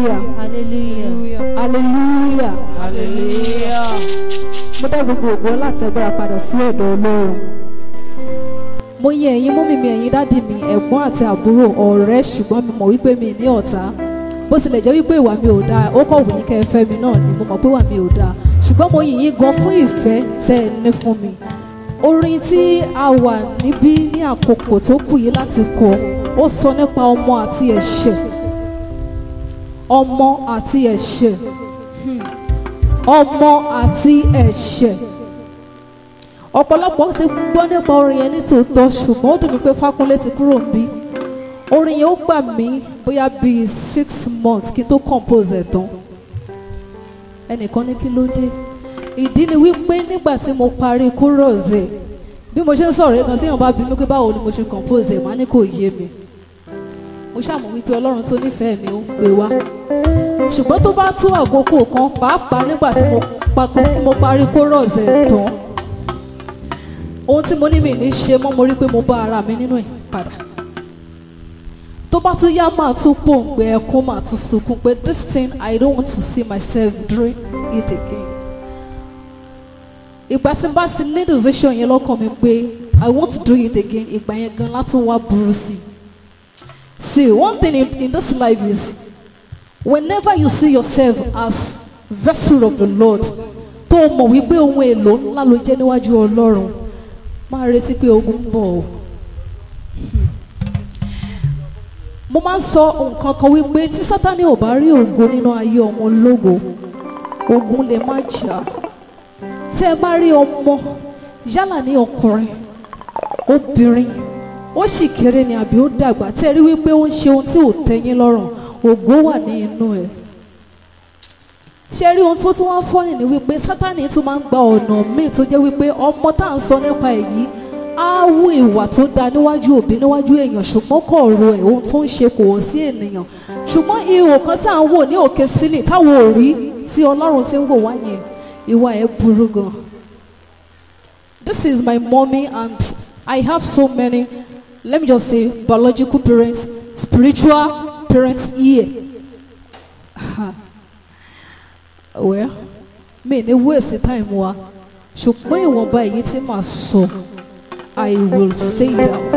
hallelujah Hallelujah. hallelujah Hallelujah. mo dá gbogbo ògo láti agbára padà sí ọ̀dọ̀ ọlọ́run. mo yìn ẹ̀yin mọ́mì mi ẹ̀yin dádì mi ẹ̀gbọ́n àti àbúrò ọ̀rẹ́ ṣùgbọ́n mi mọ̀ wípé mi ní ọ̀tá bó tilẹ̀ jẹ́ wípé ìwà mi ò dáa ó kọ̀ wù yín kẹ́ ẹ fẹ́ mi náà ni mo mọ̀ pé ìwà mi ò dáa ṣùgbọ́n mo yìn yín gan fún ìfẹ́ tẹ́ ẹ ní fún mi. orin tí a wà níbí ní àkókò tó kù yìí láti kọ ó sọ nípa ọmọ àti ẹ̀ṣẹ̀ ọmọ àti ẹ̀ṣẹ̀ Hmm. ọmọ àti ẹ̀ṣẹ̀ ọ̀pọ̀lọpọ̀ ti gbọ́ nípa orin yẹn ní tòótọ́ ṣùgbọ́n ó dùn mí pé Fákúnlé ti kúrò níbí orin yẹn ó gbà mí bóyá bíi six months kí n tó compose ẹ̀ tán ẹnìkan ní kí ló dé ìdí ni wípé nígbà tí mo parí chorus ẹ̀ bí mo ṣe ń sọ̀rọ̀ yẹn kan síyàn bá bí mi pé báwo ni mo ṣe compose ẹ̀ má ní kò yé mi mo ṣàmọ̀ wípé Ọlọ́run tó nífẹ̀ẹ́ mi ó ń gbé wá ṣùgbọ́n tó bá tó àkókò kan pàápàá nígbà tí mo papọ̀ tí mo parí chorus ẹ̀ tán ohun tí mo ní mi ní ṣe mọ́ mo rí pé mo bá ara mi nínú ẹ̀ padà tó bá tún yá máa tún pòǹgbẹ ẹkún máa tún sunkún pé this thing I don't want to see myself doing it again ìgbà tí n bá ti ní decision yẹn lọ́kàn mi pé I want to do it again ìgbà yẹn gan látún wá burú sí i see one thing in, in this life is whenever you see yourself as vessel of the Lord tó o mọ̀ wípé ohun èlò ńlá ló jẹ́ níwájú Ọlọ́run máa retí pé ogun ń bọ̀ o. mo máa ń sọ nǹkan kan wípé tí Sátánì ò bá rí ògo nínú ayé ọmọ ológo ogun lè má jà tí ẹ bá rí ọmọ yálà ní ọkùnrin obìnrin ó sì kéré ni àbí ó dàgbà tí ẹ rí wípé ó ń ṣe ohun tí ò tẹ́yín lọ́rùn ògo wà ní inú ẹ̀ ṣe rí ohun tó tún wá fọ́nì ní wípé sátani tún máa ń gba ọ̀nà míì tó jẹ́ wípé ọmọ tá à ń sọ nípa èyí á wú ìwà tó da níwájú òbí níwájú èèyàn ṣùgbọ́n kò ro ẹ̀ ohun tó ń ṣe kò wọ́n sí ènìyàn ṣùgbọ́n ihò kan tí à ń wò ní òkè sílẹ̀ táwọn ò rí tí ọlọ́run ti ń wò wá yẹn ìwà ẹ̀ burú gan. This is my mommy and I have so many let me just say biological parents spiritual parents here. well mi ní waste time wa ṣùgbọ́n ìwọ̀nba èyí tí màá sọ I will say it out.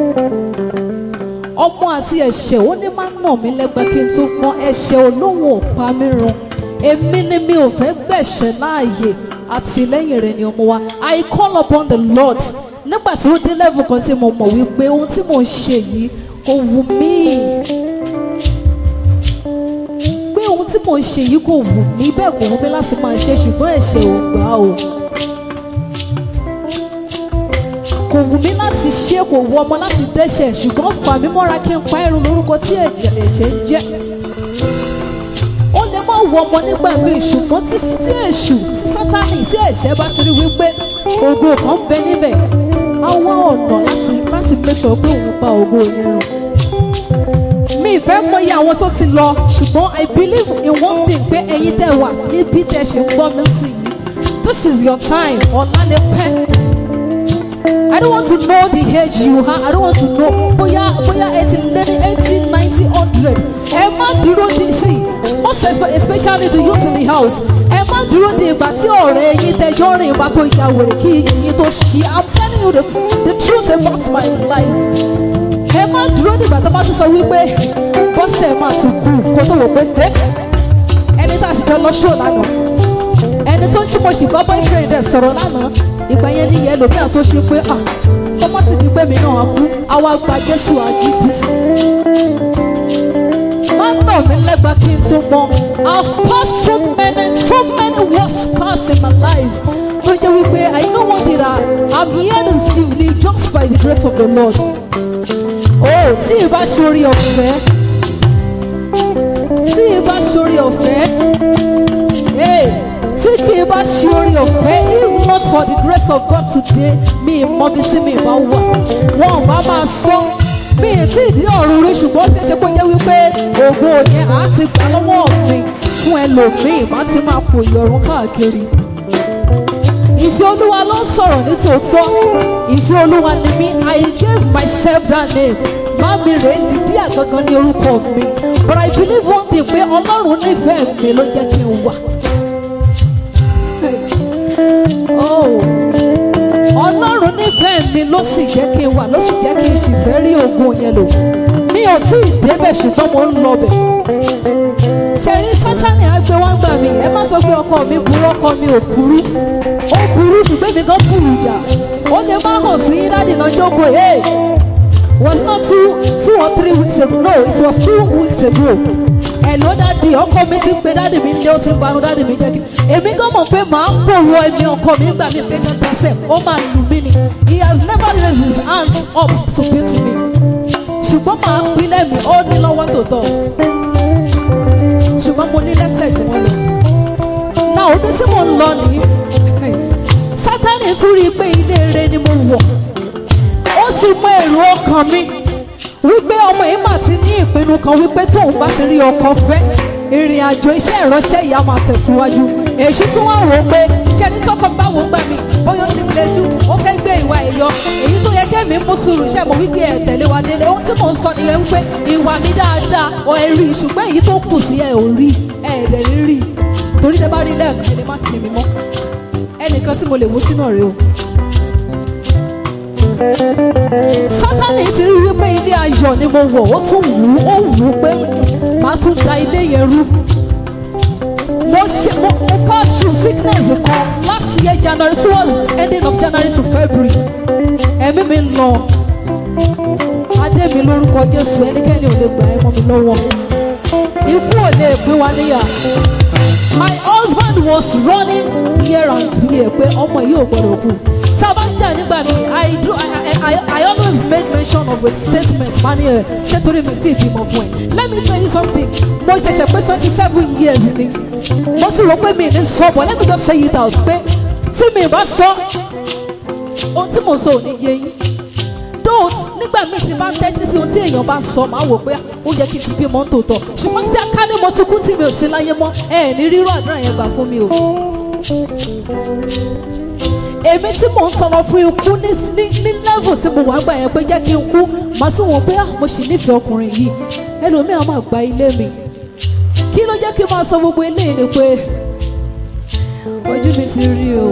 ọmọ àti ẹ̀ṣẹ̀ ó ní máa ń nà mí lẹ́gbẹ́ kí n tó gbọ́n ẹ̀ṣẹ̀ olóhùn ò pa mí run èmi ni mi ò fẹ́ gbẹ̀ṣẹ̀ láàyè àtìlẹ́yìn rẹ̀ ni ọmọ wa I call upon the Lord nígbà tí ó dé level kan tí mo mọ̀ wípé ohun tí mò ń ṣe yìí kò wù mí pé ohun tí mò ń ṣe yìí kò wù mí bẹ́ẹ̀ kò wù mí láti máa ṣe ṣùgbọ́n ẹ̀ṣẹ̀ ò gbà o. kò wù mí láti ṣe kò wù ọmọ láti dẹ́ṣẹ̀ ṣùgbọ́n fà mí mọ́ra kí n pa ẹ̀rù lórúkọ tí ẹ̀jẹ̀ ẹ̀ṣẹ̀ ń jẹ́. ó lè má wù ọmọ nígbà míì ṣùgbọ́n tí tí èṣù tí sátánì tí ẹ̀ṣẹ̀ bá ti rí wípé ògo kan bẹ níbẹ̀ á wá ọ̀nà láti láti make sure pé òun pa ògo yẹn rùn mi ìfẹ́ mọyì àwọn tó ti lọ ṣùgbọ́n I believe in one thing pé ẹ̀yin tẹ́ wà níbi tẹ́ ṣe ń gbọ́ mi sí yìí this is your time ọ̀la ni pẹ́. I don't want to know the age you have I don't want to know bóyá bóyá eighty lẹ́ni eighty ninety hundred ẹ má dúró di sí most espe- especially the youth in the house ẹ má dúró di ìgbà tí ọ̀rẹ́ yín tẹjọ́ rìn ìgbà tó ya wèrè kí yín tó ṣí I'm telling you the, the truth about my life ẹ má dúró dìgbà tó bá ti sọ wípé bọ́sẹ̀ máa ti kú kó tó wò pé dé ẹni tá a sì jọ lọ ṣó lánàá ẹni tó ń tí mo sì gbọ́ boyfriend ẹ̀ sọ̀rọ̀ lánàá ìgbà yẹn ní yẹn lòmíà tó ṣe pé ah kọ́mọ́ sì ní pé mi náà á kú àwa gba Jésù àgídí má nà mí lẹ́gba kí n tó mọ I've passed through many so many worst parts in my life tó jẹ́ wípé I know one thing that I'm here this evening just by the grace of the Lord oh tí ì bá ṣorí ọ̀fẹ́ tí ì bá ṣorí ọ̀fẹ́ hey, tí kì í bá ṣe orí ọ̀fẹ́ if not for the grace of God today mi ì mọ bí tí mi ì bá wà wọn ò bá máa sọ mi ì tí ì dí ọ̀run rí ṣùgbọ́n ó ṣeé ṣe kó jẹ́ wípé ògo yẹn á ti gbà lọ́wọ́ mi fún ẹlòmíì má ti máa pò ìyọ̀run káàkiri ìfẹ́ olúwa ló ń sọ̀rọ̀ ní tòótọ́ ìfẹ́ olúwa ni mí I gave myself that name má mi rè é dídí àgangan ní orúkọ mi but I believe one thing pé ọlọ́run nífẹ̀ẹ́ mi ló jẹ́ kí n wà. Oh, ọlọ́run nífẹ̀ẹ́ mi ló sì jẹ́ kí n wà ló sì jẹ́ kí n sì fẹ́ rí ogun yẹn lò mi ò tí ì débẹ̀ ṣùgbọ́n mo ń lọ bẹ̀. ṣẹ̀rí sátani àgbẹ̀ wá gbà mí ẹ má sọ pé ọkọ mi burú ọkọ mi ò burú ó burú ṣùgbọ́n èmi gan burú jà ó lè má hàn sí dáàdì náà jókòó hey was not two two or three weeks ago no it was two weeks ago ẹ̀ló dáàdì ọkọ mi ti pe dáàdì mi lé ó ti ń banu dáàdì mi jẹ́ kí èmi gan mọ̀ pé màá bòrò ẹ̀mí ọkọ mi gbà mí pé kankan sẹ̀ ó máa lù mí ni he has never raised his hands up to beat me ṣùgbọ́n màá pín lẹ́mìí ó ní lọ́wọ́ tòótọ́ ṣùgbọ́n mo ní lẹ́sẹ̀ jù wọ́n lọ náà ọdún tí mo ń lọ nìyí sátani tún rí i pé ilé rere ni mo wọ̀ ó ti mọ èrò ọkàn mi wípé ọmọ yìí mà ti ní ìpinnu kan wípé tóun bá ti rí ọkọ fẹ́ ìrìn àjò iṣẹ́ ìránṣẹ́ ìyá máa tẹ̀síwájú èṣù tún wá wò ó pé ṣé ní tọkọ bá wò ó gbà mí bóyá ó ti ń lejú ó fẹ́ gbé ìwà ẹ̀yọ èyí tó yẹ kẹ́mi mú sùúrù ṣe mo wípé ẹ̀ tẹ̀lé wa délé ohun tí mò ń sọ nìyẹn wípé ìwà mi dáadáa ọ ẹ rí ṣùgbọ́n èyí tó kù sí ẹ ò rí ẹ ẹ̀ dẹ̀ rí rí torí tẹ bá rí lẹ́ẹ̀kan ẹ lè má kì mí mọ́ ẹnìkan tí mo lè mú sínú ọ̀rẹ́ o sátani ti rí wípé ilé ayọ̀ ni mo wọ̀ ó tún wù ú ó wù ú pé màá tún da ilé yẹn rú mo ṣe mo mo pass through sickness kan last year january so was ending of january to february ẹ̀mí mi ń lọ adé mi lórúkọ jésù ẹnikẹ́ni ò lè gbà ẹ́ mọ́ mi lọ́wọ́ ikú ò lè pín wa níyà my husband was running here and there pé ọmọ yìí ò gbọdọ̀ kú sábà ń jà nígbà mi i do i i i always made mention of a statement mani ẹ ṣé torí mi sí ìbímọ fún ẹ let me tell you something mo ṣẹ̀ṣẹ̀ pé twenty seven years ni mo ti rò pé mi ní sọ but let me just say it out pé tí mi bá sọ ohun tí mo sọ ò ní yé yín though nígbà míì tí bá ń tẹ́tí sí ohun tí èèyàn bá sọ máa wò pé ó yẹ kí n ti bímọ ń tòótọ́ ṣùgbọ́n tí aká ní mo ti kú tí mi ò sí láyé mọ́ ẹ ẹ̀ ní rírọ̀ àdúrà yẹn gbà fún mi o èmi tí mò ń sọ̀rọ̀ fún ikú ní ní ní level tí mo wà gbà yẹn pé jẹ́ kí n kú màá tún wọ́n pé ah mo sì nífẹ̀ẹ́ ọkùnrin yìí ẹlòmíràn máa gba ilé mi kí ló jẹ́ kí n máa sọ gbogbo eléyìí ni pé ojú mi ti rí o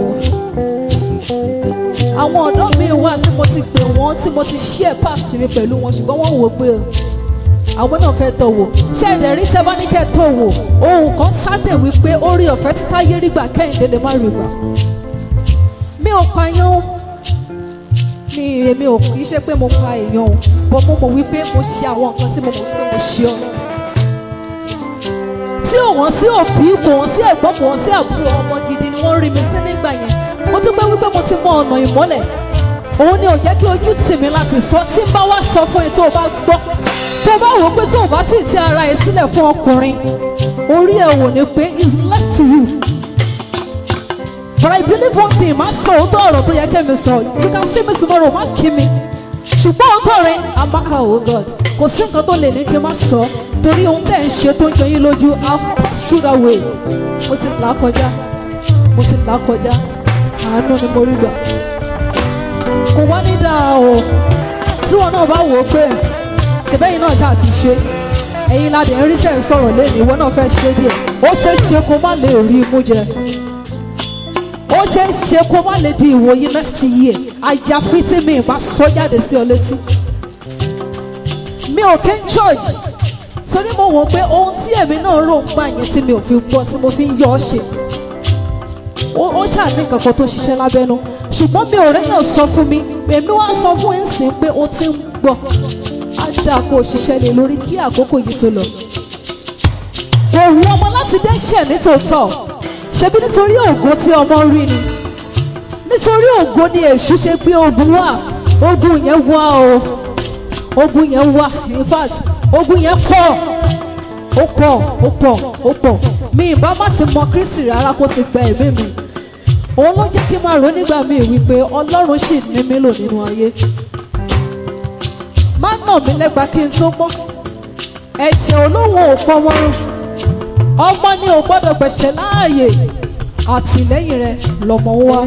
àwọn ọ̀dọ́ mi wà tí mo ti pè wọ́n tí mo ti share past mi pẹ̀lú wọn ṣùgbọ́n wọ́n wò pé àwọn náà fẹ́ tọ̀ wò ṣé ẹ̀dẹ̀ rí tẹ́ bá ní kẹ́ tọ̀ wò ohun kan sátẹ̀ wípé orí ọ̀fẹ́ títá yé rí gbà kẹ́hìndé lè má rí gbà mi ò pààyàn mi èmi ò kì í ṣe pé mo pa èèyàn o bọ́ mo mọ̀ wípé mo ṣe àwọn nǹkan tí mo mọ̀ wípé mo ṣe ọ́ tí ò wọ́n sí òbí kò wọ́n sí ẹ̀gbọ́n kò wọ́n sí àbúrò ọmọ gidi ni wọ́n rí mi sí nígbà yẹn mo dúpẹ́ wípé mo ti mọ ọ̀nà ìmọ́lẹ̀ òun ni ò jẹ́ kí ojú tì mí láti sọ tí n bá wá sọ fún ẹ tó o bá gbọ́ tó o bá wò ó pé tó o bá tì tí ara ẹ sílẹ̀ fún ọkùnrin orí ẹ wò ni pé is left to you but I believe one thing má sọ òótọ́ ọ̀rọ̀ tó yẹ kẹ́mi sọ you can see me tomorrow má kí mi ṣùgbọ́n òótọ́ rẹ amaka oh God kò sí nǹkan tó lè ní kí n má sọ torí ohun tẹ̀ ń ṣe tó ń jọ yín lójú I pass through that way mo sì là á kọjá mo sì là á kọjá àánú ni mo rí gbà kò wá ní dáa o tí wọn náà bá wò ó pé ṣèbẹ́yìn náà ṣáà ti ṣe ẹ̀yin ládé ń rí tẹ̀ ń sọ̀rọ̀ lẹ́nu ìwọ náà fẹ́ ṣe díẹ̀ ó ṣeé ṣe kó má lè rí imú jẹ ó ṣeé ṣe kó má lè di ìwòye next year àyàfi tí mi bá sọ jáde sí ọ létí mi ò kí ń church torí mo wò pé ohun tí èmi náà rò ń gbà yẹn tí mi ò fi gbọ́ tí mo fi ń yọ ọ́ ṣe ó ó ṣáà ní nǹkan kan tó ṣiṣẹ́ lábẹ́nú ṣùgbọ́n mi ò rẹ́yàn sọ fún mi èmi wá sọ fún ẹ̀ ń sìn pé ó ti ń gbọ́ á dáa kó o ṣiṣẹ́ lé lórí kí àkókò yìí tó lọ. òun ọmọ láti dẹ́ṣẹ̀ nítòótọ́ ṣebí nítorí ògo tí ọmọ rí ni nítorí ògo ni èṣù ṣe pé ogun wà ogun yẹn wá o ogun yẹn wá in fact ogun yẹn pọ̀ ó pọ̀ ó pọ̀ ó pọ̀ mi ìbá má ti mọ Kristi rárá kó ti gba ẹ̀mí mi òun ló jẹ́ kí n máa rò nígbà míì wípé Ọlọ́run sì ní mí lò nínú ayé má nà mí lẹ́gba kí n tó mọ́ ẹ̀ṣẹ̀ olóhùn ò pọ̀ wọ́n ọmọ ni ò gbọ́dọ̀ gbẹ̀ṣẹ̀ láàyè àtìlẹ́yìn rẹ̀ lọ́mọ ń wá.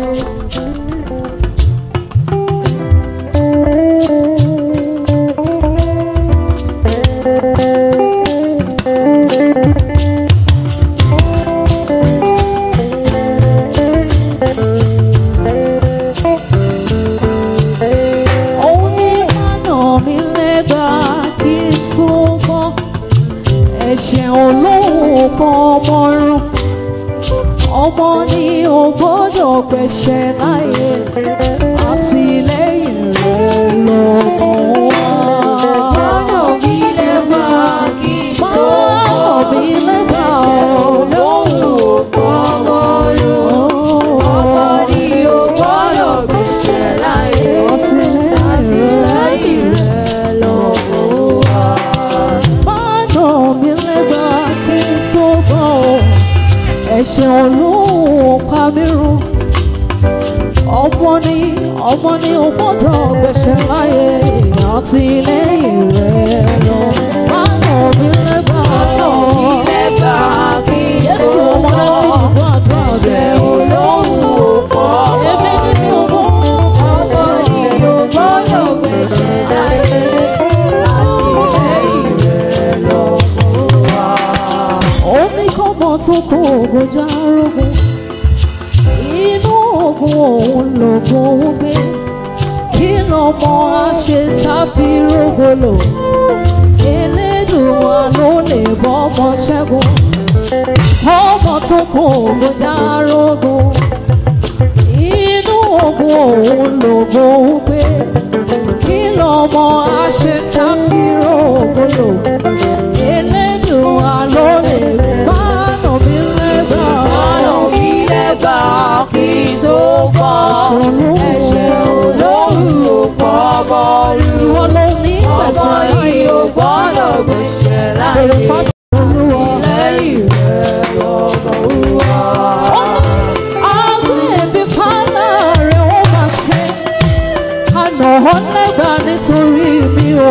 ẹ̀ṣẹ̀ olóhùn kan ọmọ rún ọmọ ni ò gbọ́dọ̀ gbẹ̀ṣẹ̀ láyé àtìlẹ́yìn rẹ̀ lọ́mọ wá. Gbọ́dọ̀ bí lẹ́gbà kí n tó Máa bí lẹ́gbà olóhùn kọ́mọ́rún. Ọmọ ni o gbọ́dọ̀ gbèsè láyé. Àtìlẹ́yìn rẹ̀ lọ́wọ́ wa. Máa bí lẹ́gbà kí n tó gbọ́ ọ. Ẹ̀ṣẹ̀ olóhùn pa mí run. Ọmọ ni ọmọ ni ò gbọ́dọ̀ gbẹ̀ṣẹ̀ láyé àtìlẹ́yìn rẹ̀ lọ. Máa bí lẹ́gbà Bí lẹ́gbà kí n tó Jésù ọmọ náà fi gbọ́. ìgbọ́ àdúrà Ẹ̀ṣẹ̀ rẹ̀. olóhùn kọ́mọ́rún. Èmi ni mi ò mọ̀. Ọmọ ni o gbọ́dọ̀ gbèsè láyé. Àtìlẹ́yìn rẹ̀ lọ́wọ́ wa. ó ní kọ́mọ tó kó ogun járógun inú ogun òun lògùn òun gbé kí lọmọ àṣẹ tàbí rògbòlò elédùnwà ló lè bọ́mọ ṣẹ́gun kọ́mọ tó kó ogun járógun inú ogun òun lògùn òun gbé kí lọmọ àṣẹ tàbí rògbòlò elédùnwà ló lè bá nà mí lẹ́gbàá. Ọ̀nà mi lẹ́gbà kí n tó gbọ́. Ẹ̀ṣẹ̀ olóhùn pọ̀ bọ́ọ̀lù. Ìwọ ló ní Ọmọ pẹ̀sẹ̀ yìí ò gbọ́dọ̀ gbèsè láyé. Bèrè fáwọn olúwa. Lẹ́yìn rẹ̀ lọ́mọ wá. Ó ní àgbẹ̀ ẹ̀bí fánà rẹ̀ ó máa ṣe. Àná ọ̀nẹ́gbà nítorí mi ò.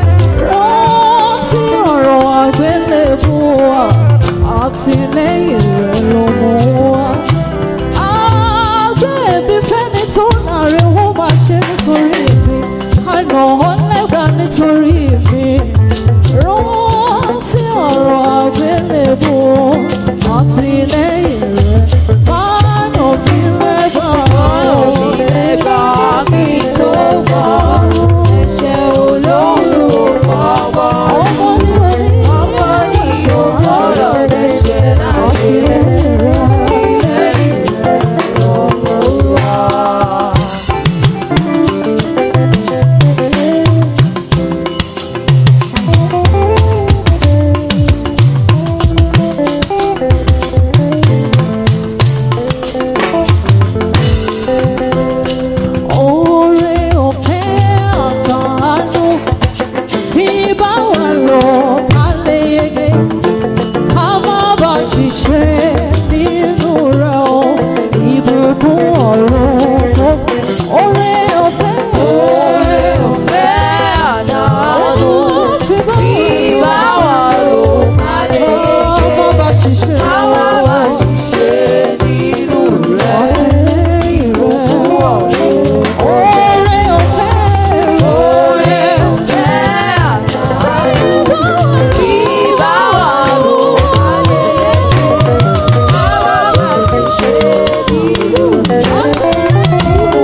Rántí ọ̀rọ̀ àgbélébú wa. Àtìlẹ́yìn rẹ̀ ló mú wa. Àgbẹ̀ ẹ̀bí fẹ́ni tó nàrẹ̀ ó máa ṣe nítorí mi. Àná ọ̀nẹ́gbà nítorí mi. Rántí ọ̀rọ̀ àgbélébú àtìlẹ́yìn rẹ̀. Bánà mi lẹ́gbàá. Ọ̀nà mi lẹ́gbà kí n tó gbọ́. Ẹ̀ṣẹ̀ olóhùn pọ̀ bọ́ọ̀lù. Ọmọ mi ò ní Ọmọ yìí ò gbọ́dọ̀ gbèsè láyé. àtìlẹ́yìn rẹ̀. Lẹ́yìn rẹ̀ lọ́mọ wá. Oore ọ̀fẹ́ àtàánú bí bá wà lọ ká lè yege ká má bà ṣiṣẹ́ nínú rẹ̀ o ìbùkún ọ̀run tó oore ọ̀fẹ́ Oore ọ̀fẹ́ àdánù bí bá wà ló má lè ká má bà ṣiṣẹ́ ká má bá ṣiṣẹ́ nínú rẹ̀. ìbùkún ọ̀run oore ọ̀fẹ́ Oore ọ̀fẹ́ àdánù bí bá wà ló má lè ká má bá ṣiṣẹ́ nínú rẹ̀.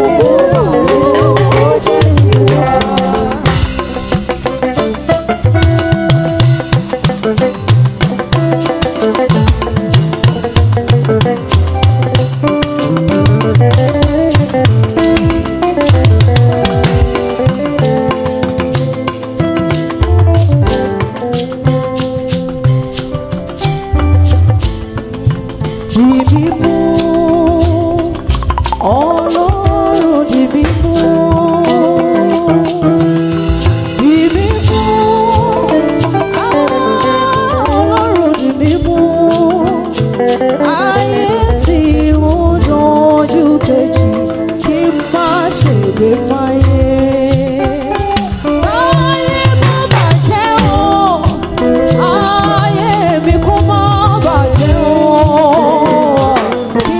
Dìbí mú ọlọ́run dìbí mú. Dìbí mú ọlọ́run dìbí mú. Ayé tí mo dojú kejì kí n má ṣègbè máyé. Ayé má bàjẹ́ o, ayé mi kó má bàjẹ́ o. Kí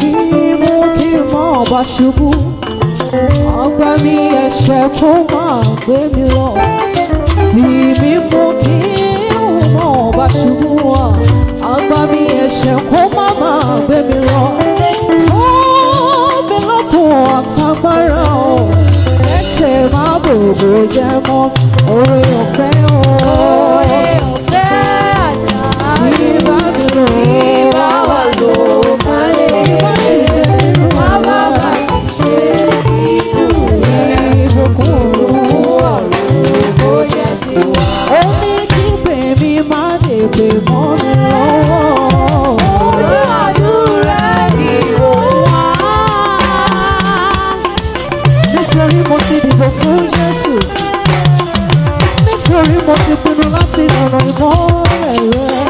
mú kí n má bá ṣubú. Àgbà mi ẹ̀ṣẹ̀ kó máa gbé mi lọ. Dì mí mú kí n má bá ṣubú. Àgbà mi ẹ̀ṣẹ̀ kó má máa gbé mi lọ. Fún mi lọ́kùn àtàgbára o. Ẹ̀ṣẹ̀ má bòbò jẹ́ mọ́ orí ọ̀fẹ́ o. Oore ọ̀fẹ́ àtàrí Ìbá mi lò ó. ìbá wà ló máa lè Ìbá sì ṣe nínú má bá bá ti ṣe nínú rẹ̀. ìbùkún olówó. Ọ̀run kò jẹ́ tiwa. Ó ní kí bèmí má lè pè mọ́ mi lọ́wọ́. Ọ̀rọ̀ àdúrà ni mo wá. Nítorí mo ti dìbò fún Jésù. Nítorí mo ti pinnu láti rànà ìmọ́lẹ̀ rẹ̀.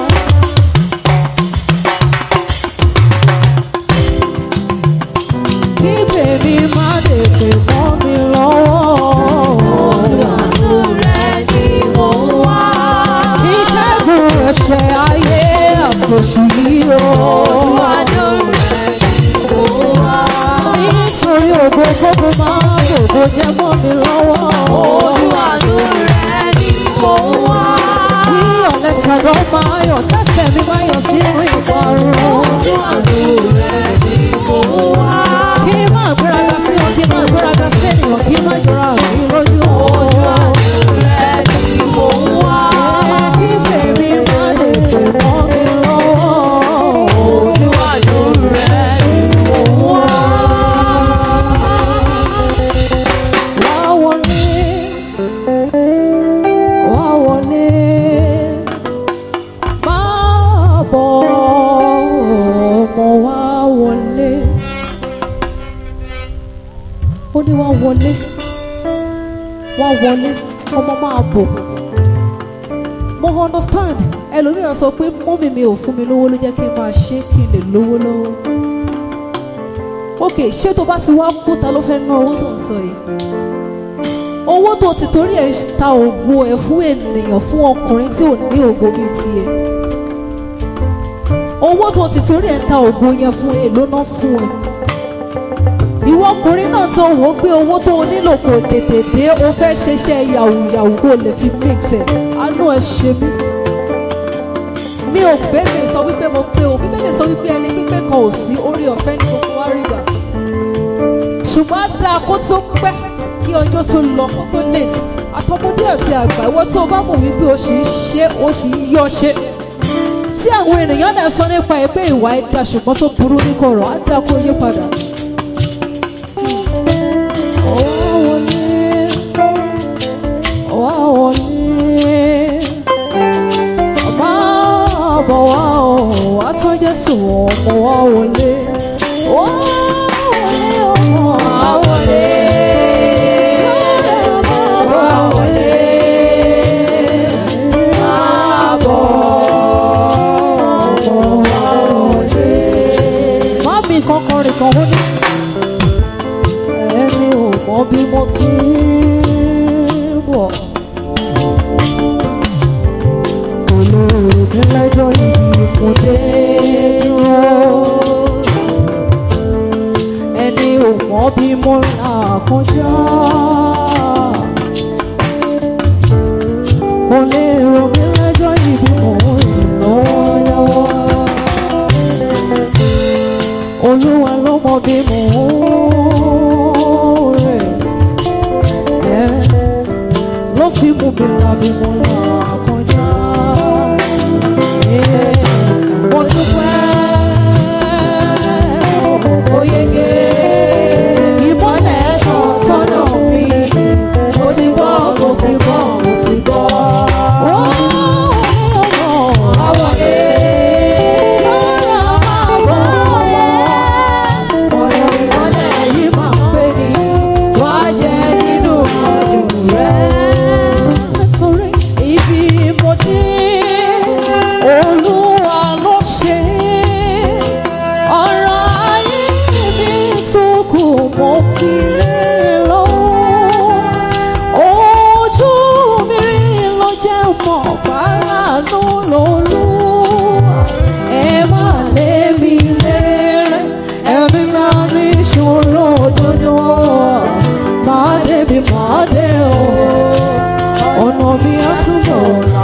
Kí bèmí má lè pè mọ́ mi lọ́wọ́. Àdúrà ni mo wá. Ìṣẹ́gun ẹ̀ṣẹ̀ ayé àtòṣì yìí o. Àdúrà ni mo wá. Nítorí ògo gbogbo máa gbogbo jẹ́ mọ́ mi lọ́wọ́. Àdúrà ni mo wá. Kí ọ̀lẹ́sàdọ́ máa yọ̀ tẹ́sẹ̀ mi máa yọ̀ sínú ìparun. Àdúrà ni mo wá. Kí máa gbéraga sí wọn, kí máa gbéraga sí ènìyàn, kí máa jọra mi lójú. Àdúrà ni mo wá. Kí bèbí má lè pè mọ́ mi lọ́wọ́. Àdúrà ni mo wá. Wá wọlé, wá wọlé, máa bọ̀ ọmọ wá wọlé. Ó ní wá wọlé, wá wọlé, ọmọ máa bọ̀. Mo understand, ẹlòmíràn sọ pé mọ́mì mi ò fún mi lówó ló jẹ́ kí n máa ṣe kí n lè lówó lọ́wọ́. Ok, ṣé tó bá ti wá kú ta ló fẹ́ ná owó tó ń sọ yìí? owó tó ti torí ẹ̀ ta ògo ẹ̀ fún ènìyàn fún ọkùnrin tí ò ní ògo bíi tiẹ̀ owó tó ti torí ẹ̀ ta ògo yẹn fún èlò náà fún ẹ ìwọ ọkùnrin náà tó wò ó pé owó tó o nílò kò tètè dé o fẹ́ ṣeṣẹ́ yàwùyàwù kó o lè fi mix ẹ̀ àánú ẹ ṣe mí mi ò gbé mi sọ wípé mo pé o bíbélì sọ wípé ẹni pípé kan ò sí orí ọ̀fẹ́ ní gbogbo wa rí gbà ṣùgbọ́n á dáa kó tó pẹ́ kí ọjọ́ tó lọ kó tó late àtọmọdé àti àgbà ìwọ tó o bá mọ̀ wípé o sì ń ṣe o sì ń yọ ṣe tí àwọn ènìyàn náà sọ nípa ẹ pé ìwà ẹ da ṣùgbọ́n tó burú ní kọ̀rọ̀ á dáa kó yí padà. Wá wọlé, wá wọlé, máa bọ̀ wá o, wá tán Jésù ọmọ wá wọlé. Wá wọlé ọmọ wá wọlé. Wá wọlé. Máa bọ̀ ọmọ wá wọlé. Mami kankan rìn kan ó ní ẹni ò mọ bí mo ti ń bọ̀. Olóògbé lẹ́jọ́ yìí kò dé dúró. Ẹni ò mọ bí mo là kọjá. Kò lè rò mí lẹ́jọ́ yìí bí mò ń rìn lọ́wọ́lọ́wọ́. Olúwa ló mọ bí mò ń rìn. Ẹ́, Ló fi mú mi là bí mo là kọjá. Ẹ́, Mo dúpẹ́ ó yege. Ìmọ́lẹ̀ tàn sọ́nà mi. Mo ti gbọ́, mo ti gbọ́, mo ti gbọ́. Ó àwọ̀dé. Lọ́la máa bọ̀ ọ̀rọ̀ ìmọ́lẹ̀ yìí máa ń pè ní wá jẹ́ nínú ọdún rẹ̀. Nítorí ibi ṣòro òdodo máa débi máa dé o ọ̀nà mi á túbọ̀